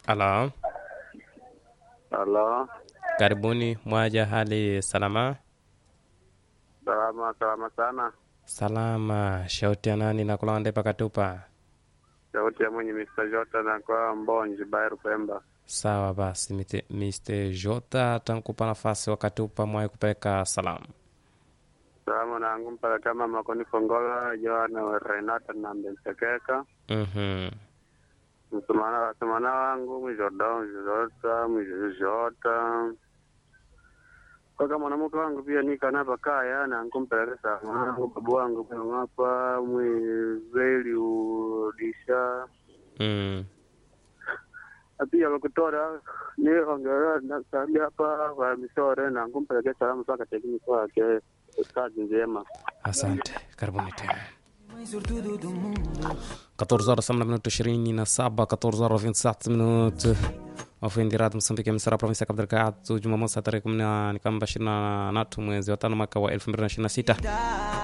Halo, Halo, karibuni. Mwaja, hali salama? salama salama sana. Salama. Shauti ya nani na kulonde pakatupa? Sauti ya mwenye Mr. Jota na kwa Mbonji Bairu Pemba. Sawa basi, mite- Mr. Jota tankupa nafasi wakatupa mwaye kupeleka salamu. Salamu nangu mpaka kama Makoni Fongola, Joana Renata na Mbensekeka. Mhm. Msumana msumana wangu Mjodao Mjota Mjota. Kwa kama mwanamke wangu pia nika napa kaya na nkumpeleka salamu wangu babu wangu kwa ngapa mwezeli udisha Mm. na pia wakutora ni ongera na sabi hapa kwa misore na kumpelekea salamu saka tekini kwake kazi njema Asante, karibuni tena. 14 horas samna minuto ishirini na saba 14 horas 27 minuto wafundi radio Msambiki Msara provinsi ya Cabo Delgado Jumamosi tarehe kumi na kamba ishirini na tatu mwezi wa tano mwaka wa elfu mbili na ishirini na sita